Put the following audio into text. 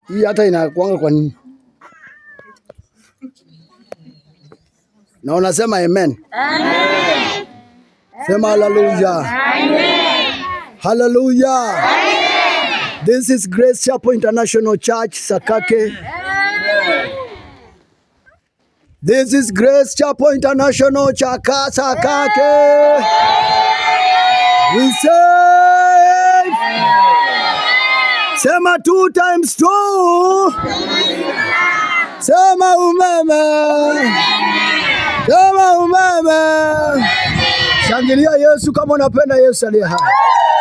Hii hata inakuanga kwa nini? Na unasema amen. Amen. Sema haleluya. Amen. Haleluya. This is Grace Chapel International Church Sakake. This is Grace Chapel International Chaka Sakake. We say Sema two times two. Sema umeme. Sema umeme. Shangilia Yesu kama unapenda Yesu aliye hai.